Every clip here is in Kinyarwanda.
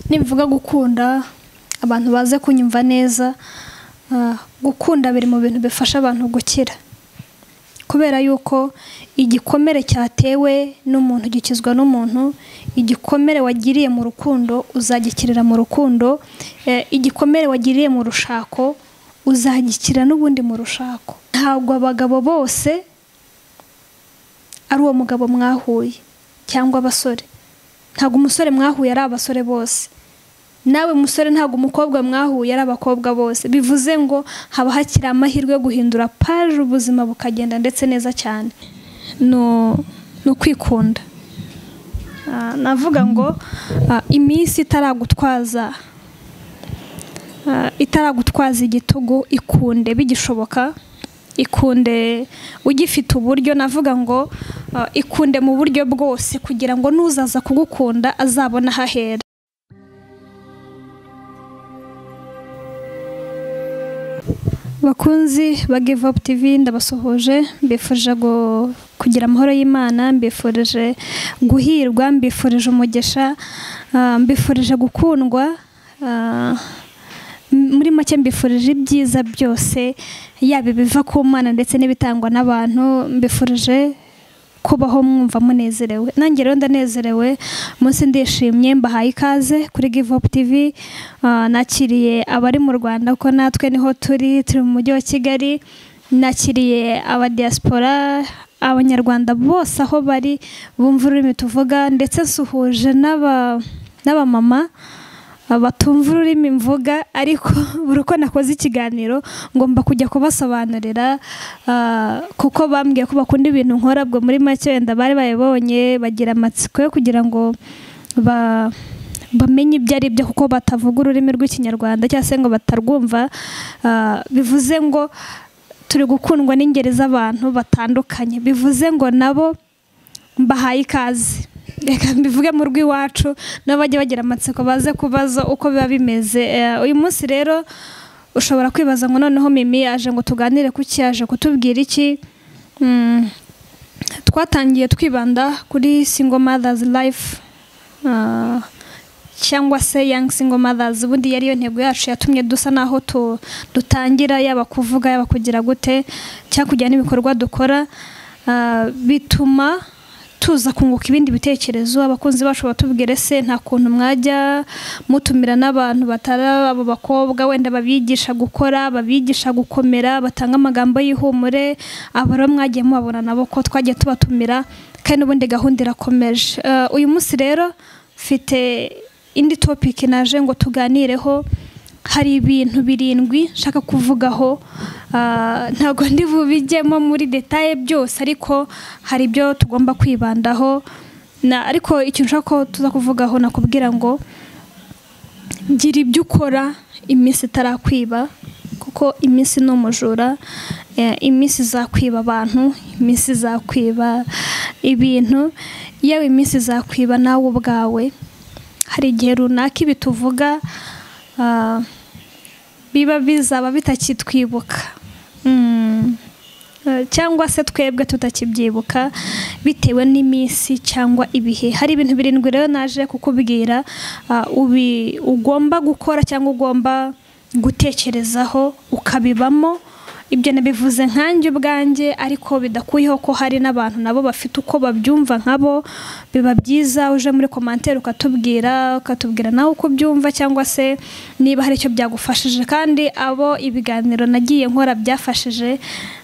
nibivuga gukunda abantu baze kunyumva neza ah, gukunda biri mu bintu bifasha abantu gukira kubera yuko igikomere cyatewe n'umuntu gikizwa n'umuntu igikomere wagiriye mu rukundo uzagikirira mu rukundo eh, igikomere wagiriye mu rushako uzagikira n'ubundi mu rushako ntabwo abagabo bose ari uwo mugabo mwahuye cyangwa abasore ntabwo umusore mwahuye ari abasore bose nawe musore ntabwo umukobwa mwahuye ari abakobwa bose bivuze ngo haba hakiri amahirwe yo guhindura paje ubuzima bukagenda ndetse neza cyane ni u- ni ukwikunda Ah, navuga ngo ah, iminsi itaragutwaza ah, itaragutwaza igitugu ikunde bigishoboka ikunde ugifite uburyo navuga ngo ah, ikunde mu buryo bwose kugira ngo n'uzaza kugukunda azabone aho ahera bakunzi ba Give Up TV ndabasuhuje mbifurije gu- kugira amahoro y'Imana mbifurije guhirwa mbifurije umugisha ah, mbifurije gukundwa ah, m- muri make mbifurije ibyiza byose yaba ibiva ku mana ndetse n'ibitangwa n'abantu mbifurije kubaho mwumva munezerewe nanjye rero ndanezerewe munsi ndishimye mbahaye ikaze kuri Give Up TV Ah, nakiriye abari mu Rwanda kuko natwe niho turi turi mu mujyi wa Kigali nakiriye aba diaspora abanyarwanda bose aho bari bumva ururimi tuvuga ndetse nsuhuje n'aba n'abamama ah, batumva ururimi mvuga ariko buri uko nakoze ikiganiro ngomba kujya kubasobanurira ah, kuko bambwiye ko bakunda ibintu nkora bwo muri make wenda bari bayibonye bagira amatsiko yo kugira ngo ba bamenye ibyo ari byo kuko batavuga ururimi rw'ikinyarwanda cyangwa se ngo batarwumva ah, bivuze ngo turi gukundwa n'ingeri z'abantu batandukanye bivuze ngo nabo mbahaye ikaze reka mbivuge mu rw'iwacu nabo bajye bagira amatsiko baze kubaza uko biba bimeze Eh, uyu munsi rero ushobora kwibaza ngo noneho mimi yaje ngo tuganire kuki yaje kutubwira iki Mm, twatangiye twibanda kuri single mothers life Ah, cyangwa se young single mothers ubundi yari yo ntego yacu yatumye dusa naho tu- dutangira yaba kuvuga yaba kugira gute cyangwa kujyana n'ibikorwa dukora Ah, bituma tuza kunguka ibindi bitekerezo abakunzi bacu batubwire se nta kuntu mwajya mutumira n'abantu batari abo bakobwa wenda babigisha gukora babigisha gukomera batanga amagambo y'ihumure aba rero mwagiye mubabona nabo ko twagiye tubatumira kandi n'ubundi gahunda irakomeje Eh, uyu munsi rero mfite indi topic naje ngo tuganireho hari ibintu birindwi nshaka kuvugaho Ah, ntabwo ndi bubijyemo muri detaye byose ariko hari ibyo tugomba kwibandaho na ariko ikintu nshaka ko tuza kuvugaho nakubwira ngo gira ibyo ukora iminsi itarakwiba kuko iminsi ni umujura Eh, iminsi izakwiba abantu iminsi izakwiba ibintu yewe iminsi izakwiba nawe ubwawe hari igihe runaka ibituvuga ah, biba bizaba bitakitwibuka Mm. Eh, cyangwa se twebwe tutakibyibuka bitewe n'iminsi cyangwa ibihe hari ibintu birindwi rero naje kukubwira ah, ubi- ugomba gukora cyangwa ugomba gutekerezaho ukabibamo ibyo nabivuze nkanjye ubwanjye ariko bidakuyeho ko hari n'abantu nabo bafite uko babyumva nkabo biba byiza uje muri komantere ukatubwira ukatubwira nawe uko ubyumva cyangwa se niba hari icyo byagufashije kandi abo ibiganiro nagiye nkora byafashije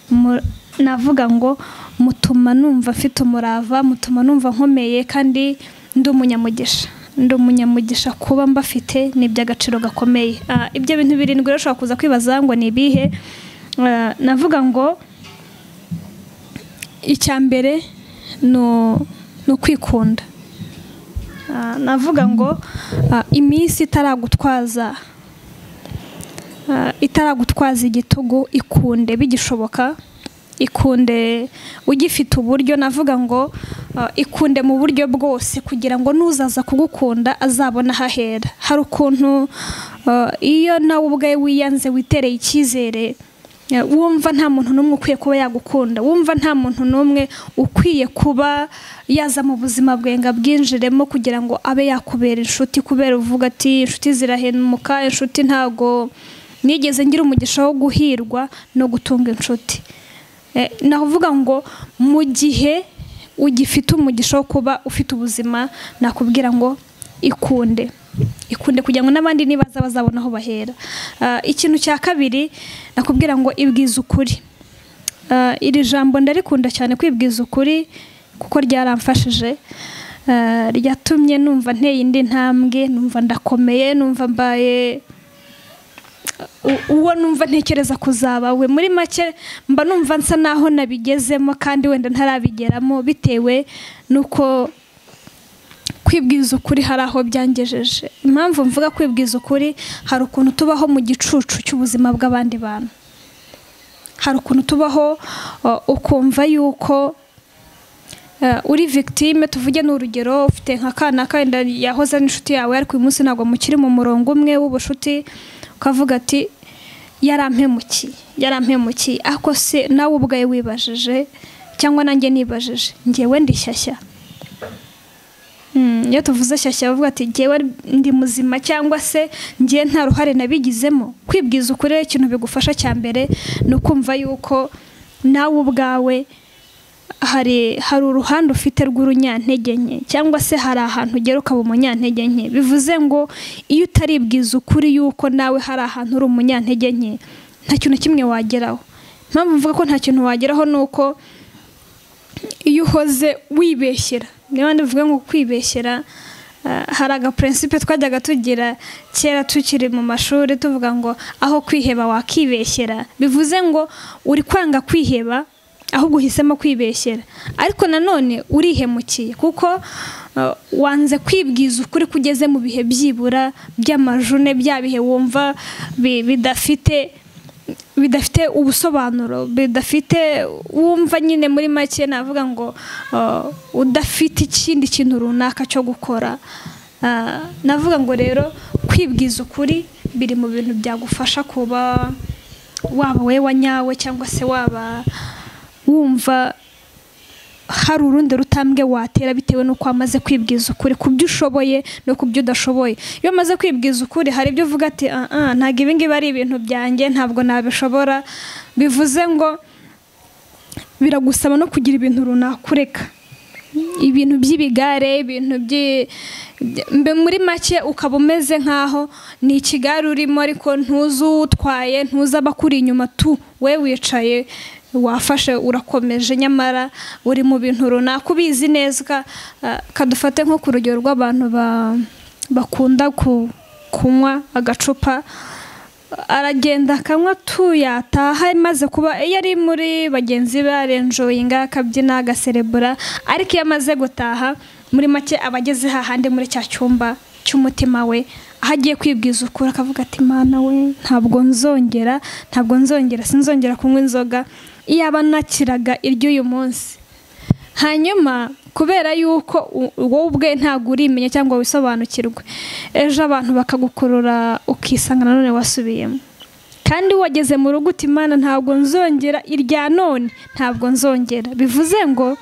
mu- navuga ngo mutuma numva mfite umurava mutuma numva nkomeye kandi ndi umunyamugisha ndi umunyamugisha kuba mbafite ni iby'agaciro gakomeye Ah, ibyo bintu birindwi rero ushobora kuza kwibaza ngo ni ibihe Ah, navuga ngo icya mbere ni u- ni ukwikunda Ah, navuga ngo ah, iminsi itaragutwaza Ah, itaragutwaza igitugu ikunde bigishoboka ikunde ugifite uburyo navuga ngo ah, ikunde mu buryo bwose kugira ngo n'uzaza kugukunda azabone aho ahera hari ukuntu ah, iyo nawe ubwawe wiyanze witereye icyizere Ya, wumva nta muntu n'umwe ukwiye kuba yagukunda wumva nta muntu n'umwe ukwiye kuba yaza mu buzima bwe ngo abwinjiremo kugira ngo abe yakubera inshuti kubera uvuga ati inshuti zirahemuka inshuti ntago nigeze ngira umugisha wo guhirwa no gutunga inshuti Eh, navuga ngo mu gihe ugifite umugisha wo kuba ufite ubuzima nakubwira ngo ikunde ikunde kugira ngo n'abandi nibaza bazabona aho bahera Ah, ikintu cya kabiri nakubwira ngo ibwiza ukuri Ah, iri jambo ndarikunda cyane kwibwiza ukuri kuko ryaramfashije Ah, ryatumye numva nteye indi ntambwe numva ndakomeye numva mbaye u- uwo numva ntekereza kuzaba we muri make mba numva nsa naho nabigezemo kandi wenda ntarabigeramo bitewe n'uko kwibwiza ukuri hari aho byangejeje impamvu mvuga kwibwiza ukuri hari ukuntu tubaho mu gicucu cy'ubuzima bw'abandi bantu hari ukuntu tubaho uh, ukumva yuko Eh, uri victime tuvuge ni urugero ufite nka kana kenda yahoze ari inshuti yawe ariko uyu munsi ntabwo mukiri mu murongo umwe w'ubucuti ukavuga ati yarampemukiye yarampemukiye ako se nawe ubwawe wibajije cyangwa nanjye nibajije ngewe ndi shyashya Mm, iyo tuvuze shyashya bavuga ati ngewe ndi muzima cyangwa se ngewe nta ruhare nabigizemo kwibwiza ukuri rero ikintu bigufasha cya mbere ni ukumva yuko nawe ubwawe hari hari uruhande ufite rw'urunyantege nke cyangwa se hari ahantu ugera ukaba umunyantege nke bivuze ngo iyo utaribwiza ukuri yuko nawe hari ahantu uri umunyantege nke nta kintu na kimwe wageraho impamvu mvuga ko nta kintu wageraho ni uko iyo uhoze wibeshyera niba ndavuga ngo kwibeshyera ah, hari agapurensipe twajyaga tugira kera tukiri mu mashuri tuvuga ngo aho kwiheba wakibeshyera bivuze ngo uri kwanga kwiheba ahubwo uhisemo kwibeshyera ariko nanone urihemukiye kuko ah, wanze kwibwiza ukuri ko ugeze mu bihe byibura by'amajune bya bihe wumva bi- bidafite bidafite ubusobanuro bidafite wumva nyine muri make navuga ngo uh, udafite ikindi kintu runaka cyo gukora Uh, navuga ngo rero kwibwiza ukuri biri mu bintu byagufasha kuba waba we wanyawe cyangwa se waba wumva hari urundi rutambwe watera bitewe n'uko wamaze kwibwiza ukuri ku byo ushoboye no ku byo udashoboye iyo umaze kwibwiza ukuri hari ibyo uvuga ati "Ah, ah, ntabwo ibi ngibi ari ibintu byanjye ntabwo nabishobora bivuze ngo biragusaba no kugira ibintu runaka ureka ibintu by'ibigare ibintu by'i- by- mbe muri make ukaba umeze nk'aho ni ikigare urimo ariko ntuzi utwaye ntuzi abakuri inyuma tu we wicaye wafashe urakomeje nyamara uri mu bintu runaka ubizi neza ka- ah, kadufate nko ku rugero rw'abantu ba- bakunda ku- kunywa agacupa aragenda akanywa tuyataha maze kuba iyo ari muri bagenzi be arenjoyinga akabyina agaserebura ariko iyo amaze gutaha muri make aba ageze hahandi muri cya cyumba cy'umutima we aho agiye kwibwiza ukuri akavuga ati mana we ntabwo nzongera ntabwo nzongera sinzongera kunywa inzoga iyaba nakiraga iry'uyu munsi hanyuma kubera yuko u- wowe ubwe ntabwo urimenya cyangwa wisobanukirwe ejo abantu bakagukurura ukisanga nanone wasubiyemo kandi wageze mu rugo uti imana ntabwo nzongera irya none ntabwo nzongera bivuze ngo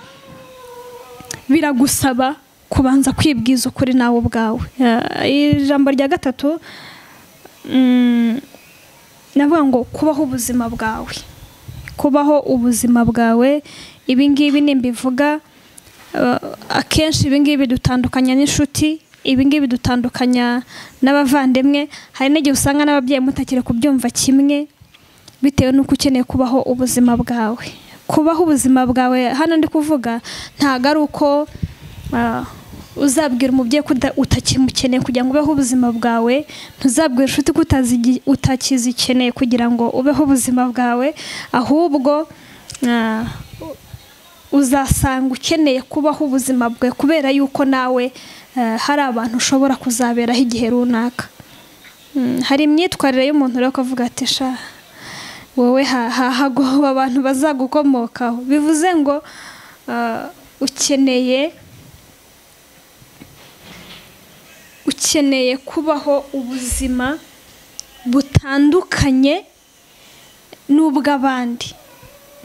biragusaba kubanza kwibwiza ukuri nawe ubwawe Ah, ijambo rya gatatu mm, navuga ngo kubaho ubuzima bwawe kubaho ubuzima bwawe ibi ngibi nimbivuga uh, akenshi ibi ngibi dutandukanya n'inshuti ibi ngibi dutandukanya n'abavandimwe hari n'igihe usanga n'ababyeyi mutakiri kubyumva kimwe bitewe n'uko ukeneye kubaho ubuzima bwawe kubaho ubuzima bwawe hano ndi kuvuga ntabwo ari uko uh, uzabwira umubyeyi ko uda- utakimukeneye kugira ngo ubeho ubuzima bwawe ntuzabwira inshuti ko utazi- utakizikeneye kugira ngo ubeho ubuzima bwawe ahubwo uh, uzasanga ukeneye kubaho ubuzima bwawe kubera yuko nawe uh, hari abantu ushobora kuzaberaho igihe runaka Mm, hari imyitwarire y'umuntu rero ukavuga ati sha wowe ha- ha- hagoba abantu bazagukomokaho bivuze ngo ah, ukeneye ukeneye kubaho ubuzima butandukanye ni ubw'abandi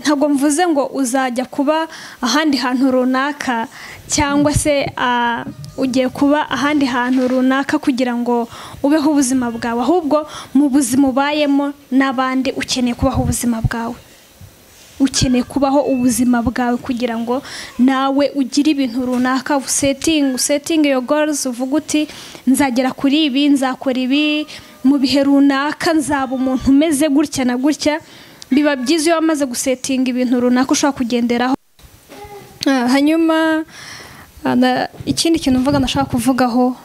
ntabwo mvuze ngo uzajya kuba ahandi hantu runaka cyangwa se ah, ugiye kuba ahandi hantu runaka kugira ngo ubeho ubuzima bwawe ahubwo mu buzima ubayemo n'abandi ukeneye kubaho ubuzima bwawe ukeneye kubaho ubuzima bwawe kugira ngo nawe ugire ibintu runaka usetingi usetingi iyo gorizi uvuga uti nzagera kuri ibi nzakora ibi mu bihe runaka nzaba umuntu umeze gutya na gutya biba byiza iyo wamaze gusetinga ibintu runaka ushobora kugenderaho Ah, hanyuma ah, na- ikindi kintu mvuga ndashaka kuvugaho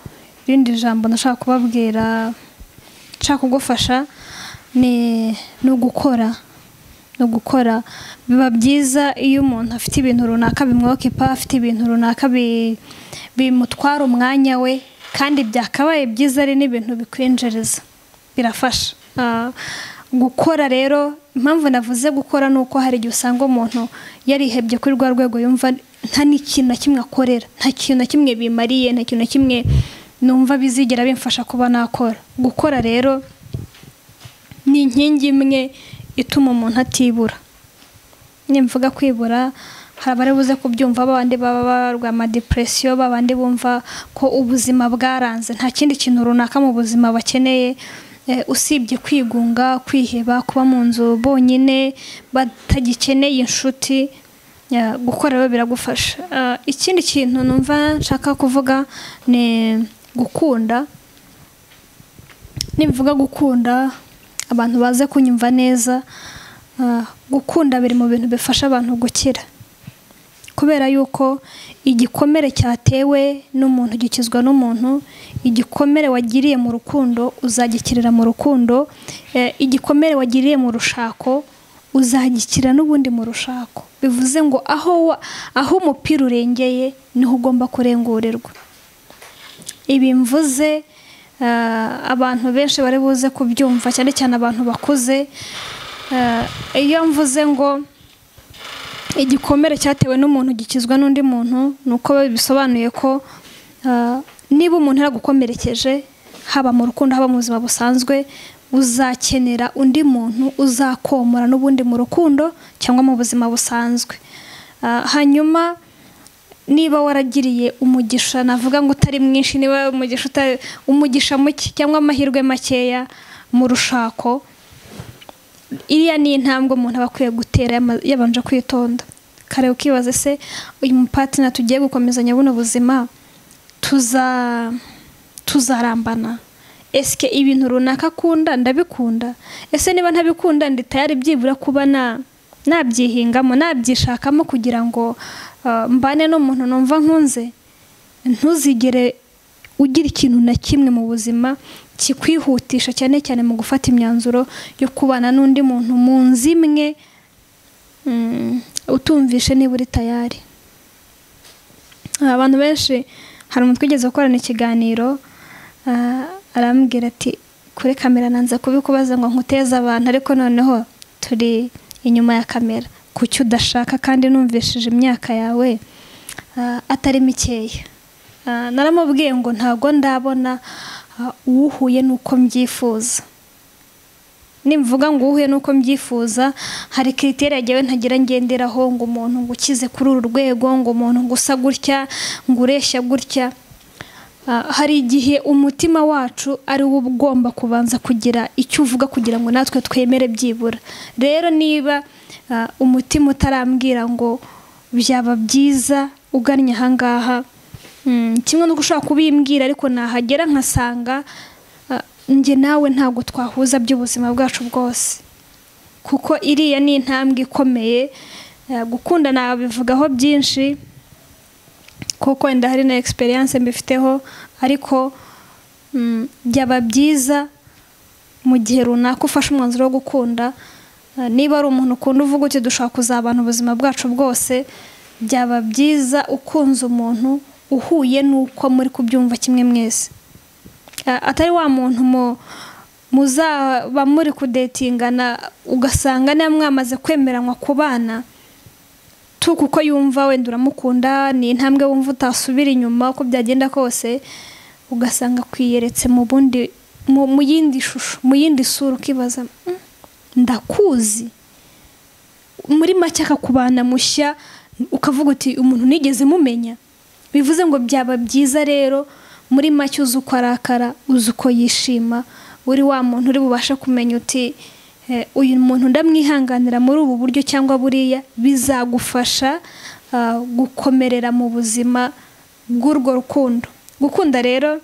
irindi jambo ndashaka kubabwira nshaka kugufasha ni ni ugukora ni ugukora biba byiza iyo umuntu afite ibintu runaka bimwokipa afite ibintu runaka bi- bimutwara umwanya we kandi byakabaye byiza ari n'ibintu bikwinjiriza birafasha Ah, gukora rero impamvu navuze gukora ni uko hari igihe usanga umuntu yarihebye kuri rwa rwego yumva nta n'ikintu na kimwe akorera nta kintu na kimwe bimariye nta kintu na kimwe numva bizigera bimfasha kuba nakora gukora rero ni inkingi imwe ituma umuntu atibura nimvuga kwibura hari abari buze kubyumva babandi baba barwa amadepresiyo babandi bumva ko ubuzima bwaranze nta kindi kintu runaka mu buzima bakeneye eh, usibye kwigunga kwiheba kuba mu nzu bonyine batagikeneye inshuti ya, gukora rero biragufasha Ah, ikindi kintu numva nshaka kuvuga ni gukunda nimvuga gukunda abantu baze kunyumva neza ah, gukunda biri mu bintu bifasha abantu gukira kubera yuko igikomere cyatewe n'umuntu gikizwa n'umuntu igikomere wagiriye mu rukundo uzagikirira mu rukundo eh, igikomere wagiriye mu rushako uzagikira n'ubundi mu rushako bivuze ngo aho wa- aho umupira urengeye niho ugomba kurengurirwa ibi mvuze eh, abantu benshi bari buze kubyumva cyane cyane abantu bakuze Eh, iyo mvuze ngo igikomere cyatewe n'umuntu gikizwa n'undi muntu ni uko bisobanuye ko ah, niba umuntu yaragukomerekeje haba mu rukundo haba mu buzima busanzwe uzakenera undi muntu uzakomora n'ubundi mu rukundo cyangwa mu buzima busanzwe Ah, hanyuma niba waragiriye umugisha navuga ngo utari mwinshi niba umugisha utari umugisha muke cyangwa amahirwe makeya mu rushako iriya ni intambwe umuntu aba akwiye gutera yama- yabanje kwitonda kare ukibaza se uyu mupatina tugiye gukomezanya buno buzima tuza tuzarambana esike ibintu runaka akunda ndabikunda ese niba ntabikunda ndi tayari byibura kuba na nabyihingamo nabyishakamo kugira ngo ah, mbane n'umuntu numva nkunze ntuzigere ugira ikintu na kimwe mu buzima kikwihutisha cyane cyane mu gufata imyanzuro yo kubana n'undi muntu mu nzu imwe mm, utumvishe niba uri tayari abantu benshi hari umuntu twigeze gukorana ikiganiro ah, arambwira ati kuri kamera nanze kubikubaza ngo nkuteze abantu ariko noneho turi inyuma ya kamera ku cyo udashaka kandi numvishije imyaka yawe ah, atari mikeya Ah, naramubwiye ngo ntabwo ndabona ah, uwuhuye n'uko mbyifuza nimvuga ngo uhuye n'uko mbyifuza hari kiriteri yagewe ntagira ngenderaho ngo umuntu ngo ukize kuri uru rwego ngo umuntu ngo usa gutya ngo ureshya gutya Ah, hari igihe umutima wacu ari wo uba ugomba kubanza kugira icyo uvuga kugira ngo natwe twemere byibura rero niba ah, umutima utarambwira ngo byaba byiza ugannye ahangaha mm, kimwe nuko ushobora kubimbwira ariko nahagera nkasanga ah, njye nawe ntabwo twahuza by'ubuzima bwacu bwose kuko iriya ni intambwe ikomeye Ah, gukunda nabivugaho byinshi kuko wenda hari na egisperiyanse mbifiteho ariko mm, byaba byiza mu gihe runaka ufashe umwanzuro wo gukunda eh, niba ari umuntu ukunda uvuga uti dushobora kuzabana ubuzima bwacu bwose byaba byiza ukunze umuntu uhuye n'uko muri kubyumva kimwe mwese Eh, atari wa muntu mu- muzaba muri kudetingana ugasanga niba mwamaze kwemeranywa kubana tu kuko yumva wenda uramukunda ni intambwe wumva utasubira inyuma uko byagenda kose ugasanga kwiyeretse mu bundi mu mu yindi shusho mu yindi sura ukibaza "Mm, ndakuzi muri make akakubana mushya ukavuga uti umuntu nigeze mumenya bivuze ngo byaba byiza rero muri make uzi uko arakara uzi uko yishima uri wa muntu uri bubashe kumenya uti "Eh, uyu muntu ndamwihanganira muri ubu buryo cyangwa buriya bizagufasha ah, gukomerera mu buzima bw'urwo rukundo gukunda rero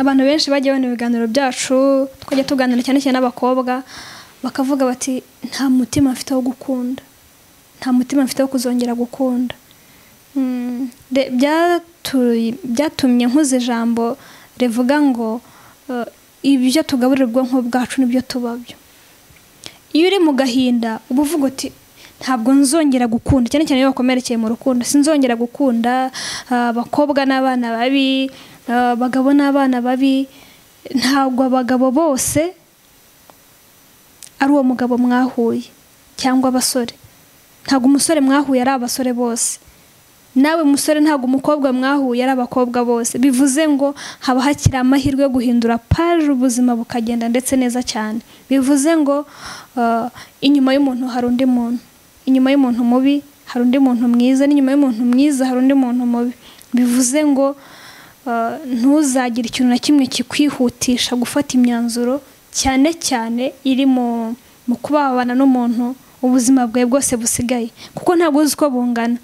abantu benshi bagiye babona ibiganiro byacu twajya tuganira cyane cyane n'abakobwa bakavuga bati nta mutima mfite wo gukunda nta mutima mfite wo kuzongera gukunda Mm, de- byatu- byatumye nkuze ijambo rivuga ngo eh, ibyo tugaburira ubwonko bwacu nibyo tubabyo iyo uri mu gahinda uba uvuga uti ntabwo nzongera gukunda cyane cyane iyo wakomerekeye mu rukundo sinzongera gukunda ah, abakobwa n'abana babi ah, abagabo n'abana babi ntabwo abagabo bose ari uwo mugabo mwahuye cyangwa abasore ntabwo umusore mwahuye ari abasore bose nawe musore ntabwo umukobwa mwahuye ari abakobwa bose bivuze ngo haba hakiri amahirwe yo guhindura paje ubuzima bukagenda ndetse neza cyane bivuze ngo uh, inyuma y'umuntu hari undi muntu inyuma y'umuntu mubi hari undi muntu mwiza n'inyuma y'umuntu mwiza hari undi muntu mubi bivuze ngo uh, ntuzagire ikintu na kimwe kikwihutisha gufata imyanzuro cyane cyane iri mu mu kuba wabana n'umuntu ubuzima bwawe bwose busigaye kuko ntabwo uzi uko bungana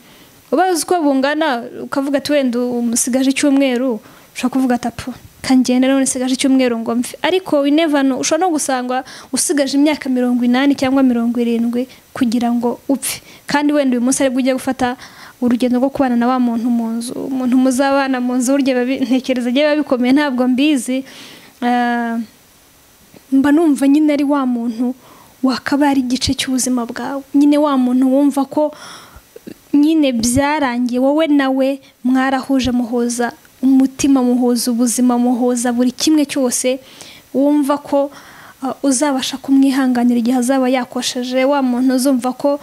ubazi uko bungana ukavuga ati wenda umusigaje icyumweru ushobora kuvuga ati apu kangenda none usigaje icyumweru ngo mve ariko inevano ushobora no gusanga usigaje imyaka mirongo inani cyangwa mirongo irindwi kugira ngo upfe kandi wenda uyu munsi aribwo ugiye gufata urugendo rwo kubana na wa muntu mu nzu umuntu muzabana mu nzu burya biba bi- ntekereza agiye biba bikomeye ntabwo mbizi Ah, mba numva nyine ari wa muntu wakaba ari igice cy'ubuzima bwawe nyine wa muntu wumva ko nyine byarangiye wowe nawe mwarahuje muhuza umutima muhuza ubuzima muhuza buri kimwe cyose wumva ko uh, uzabasha kumwihanganira igihe azaba yakosheje wa muntu uzumva ko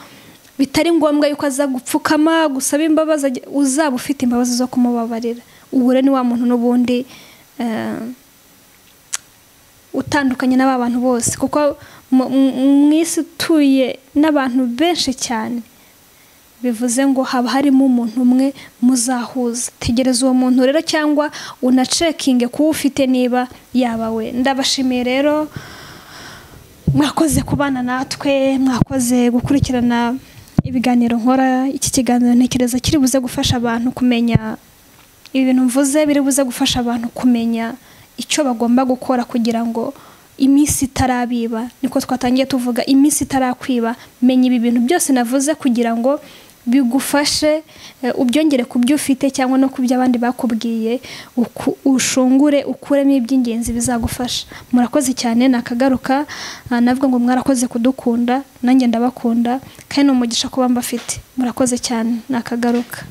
bitari ngombwa yuko aza gupfukama gusaba imbabazi ajya- uzaba ufite imbabazi zo kumubabarira ubu rero ni wa muntu n'ubundi eh, utandukanye n'aba bantu bose kuko mu- mu- mu isi utuye n'abantu benshi cyane bivuze ngo haba harimo umuntu umwe muzahuza tegereza uwo muntu rero cyangwa unacekinge kuwo ufite niba yaba we ndabashimiye rero mwakoze kubana natwe mwakoze gukurikirana ibiganiro nkora iki kiganiro ntekereza kiri buze gufasha abantu kumenya ibi bintu mvuze biri buze gufasha abantu kumenya icyo bagomba gukora kugira ngo iminsi itarabiba niko twatangiye tuvuga iminsi itarakwiba menya ibi bintu byose navuze kugira ngo bigufashe eh, ubyongere ku byo ufite cyangwa no ku byo abandi bakubwiye uku- ushungure ukuremo iby'ingenzi bizagufasha murakoze cyane nakagaruka ah, navuga ngo mwarakoze kudukunda nanjye ndabakunda kandi ni umugisha kuba mbafite murakoze cyane nakagaruka